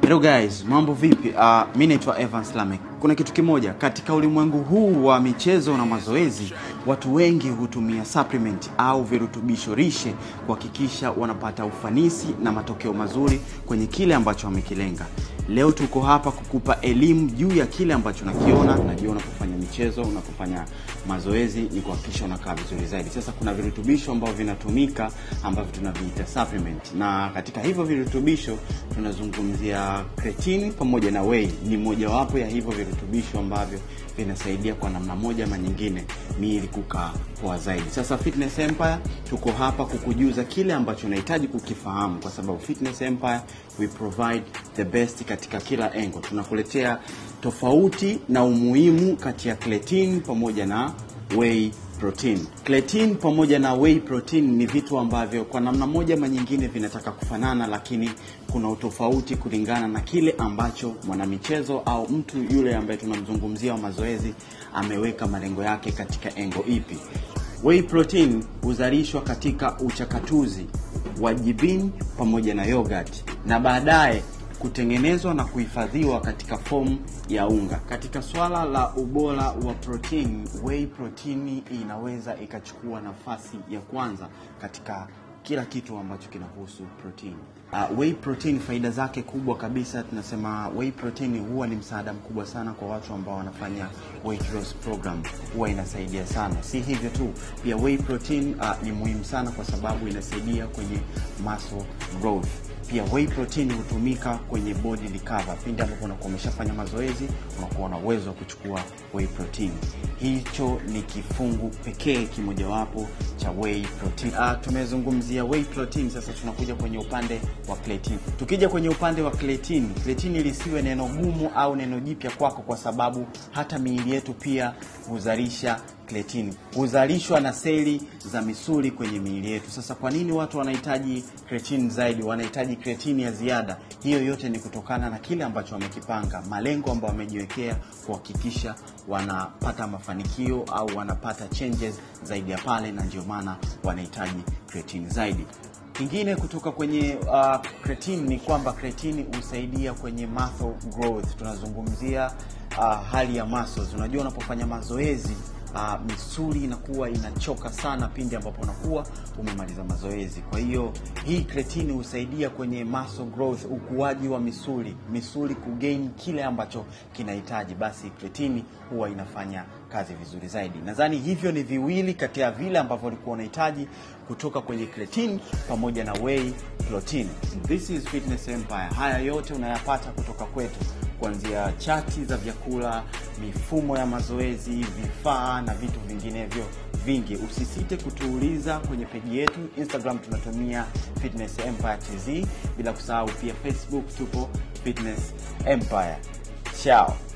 Hello guys, mambo vipi? Uh, mi naitwa Evans Lamek. Kuna kitu kimoja katika ulimwengu huu wa michezo na mazoezi, watu wengi hutumia supplement au virutubisho rishe kuhakikisha wanapata ufanisi na matokeo mazuri kwenye kile ambacho wamekilenga. Leo tuko hapa kukupa elimu juu ya kile ambacho nakiona. Najua unapofanya michezo, unapofanya mazoezi ni kuhakikisha unakaa vizuri zaidi. Sasa kuna virutubisho ambavyo vinatumika ambavyo tunaviita supplement, na katika hivyo virutubisho tunazungumzia creatine pamoja na whey. Ni mojawapo ya hivyo virutubisho ambavyo vinasaidia kwa namna moja ama nyingine miili kukaa poa zaidi. Sasa Fitness Empire tuko hapa kukujuza kile ambacho unahitaji kukifahamu, kwa sababu Fitness Empire we provide the best katika kila engo. Tunakuletea tofauti na umuhimu kati ya creatine pamoja na whey protein. Creatine pamoja na whey protein ni vitu ambavyo kwa namna moja ama nyingine vinataka kufanana, lakini kuna utofauti kulingana na kile ambacho mwanamichezo au mtu yule ambaye tunamzungumzia wa mazoezi ameweka malengo yake katika engo ipi. Whey protein huzalishwa katika uchakatuzi wa jibini pamoja na yogurt na baadaye kutengenezwa na kuhifadhiwa katika fomu ya unga. Katika swala la ubora wa protein, whey protein inaweza ikachukua nafasi ya kwanza katika kila kitu ambacho kinahusu protein. Uh, whey protein faida zake kubwa kabisa, tunasema whey protein huwa ni msaada mkubwa sana kwa watu ambao wanafanya weight loss program, huwa inasaidia sana. Si hivyo tu, pia whey protein uh, ni muhimu sana kwa sababu inasaidia kwenye muscle growth. Pia whey protein hutumika kwenye body recover, pindi ambapo unakuwa umeshafanya mazoezi, unakuwa na uwezo wa kuchukua whey protein. Hicho ni kifungu pekee kimojawapo cha whey protein. Uh, tumezungumzia whey protein, sasa tunakuja kwenye upande wa creatine. Tukija kwenye upande wa creatine, creatine lisiwe neno gumu au neno jipya kwako, kwa sababu hata miili yetu pia huzalisha creatine, huzalishwa na seli za misuli kwenye miili yetu. Sasa kwa nini watu wanahitaji creatine zaidi, wanahitaji creatine ya ziada? Hiyo yote ni kutokana na kile ambacho wamekipanga, malengo ambayo wamejiwekea kuhakikisha wanapata mafanikio au wanapata changes zaidi ya pale, na ndio maana wanahitaji creatine zaidi. Kingine kutoka kwenye uh, creatine ni kwamba creatine husaidia kwenye muscle growth. Tunazungumzia uh, hali ya muscles. Unajua, unapofanya mazoezi uh, misuli inakuwa inachoka sana pindi ambapo unakuwa umemaliza mazoezi. Kwa hiyo hii creatine husaidia kwenye muscle growth, ukuaji wa misuli, misuli kugain kile ambacho kinahitaji, basi creatine huwa inafanya kazi vizuri zaidi. Nadhani hivyo ni viwili kati ya vile ambavyo ulikuwa unahitaji kutoka kwenye creatine pamoja na whey protein. This is Fitness Empire. Haya yote unayapata kutoka kwetu kuanzia chati za vyakula, mifumo ya mazoezi, vifaa na vitu vinginevyo vingi. Usisite kutuuliza kwenye peji yetu Instagram, tunatumia Fitness Empire TZ, bila kusahau pia Facebook tupo Fitness Empire. Ciao.